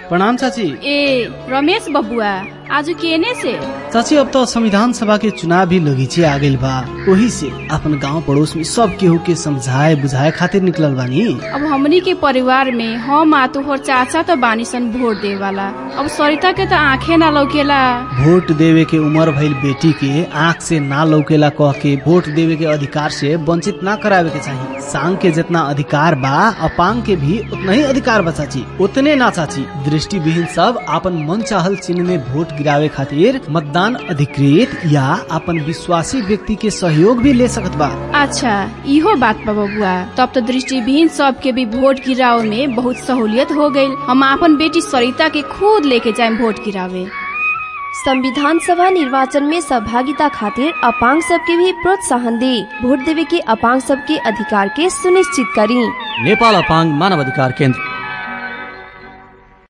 प्रणाम चाची ए रमेश बबुआ आज केने से चाची अब तो संविधान सभा के चुनाव भी लगीचे आ गइल बा वही से अपन गांव पड़ोस में सब केहू के समझाए बुझाए खातिर निकलल बानी अब हमनी के परिवार में हम आ तोहर चाचा तो बानी सन वोट दे वाला अब सरिता के तो आंखे ना लौकेला वोट देवे के उम्र भइल बेटी के आंख से ना लौकेला कह के वोट देवे के अधिकार से वंचित ना करावे के चाहिए सांग के जितना अधिकार बा अपांग के भी उतना ही अधिकार बा चाची उतने ना चाची दृष्टि विहीन सब अपन मन चाहल चिन्ह में वोट गिरावे खातिर मतदान अधिकृत या अपन विश्वासी व्यक्ति के सहयोग भी ले सकत बा अच्छा इहो बात बा बबुआ तब तो दृष्टिविहीन सब के भी वोट गिरावे में बहुत सहूलियत हो गई हम अपन बेटी सरिता के खुद लेके जाए वोट गिरावे संविधान सभा निर्वाचन में सहभागिता खातिर अपांग सबके भी प्रोत्साहन दी वोट देवे के अपांग सबके अधिकार के सुनिश्चित करी नेपाल अपाङ्ग मानव अधिकार केन्द्र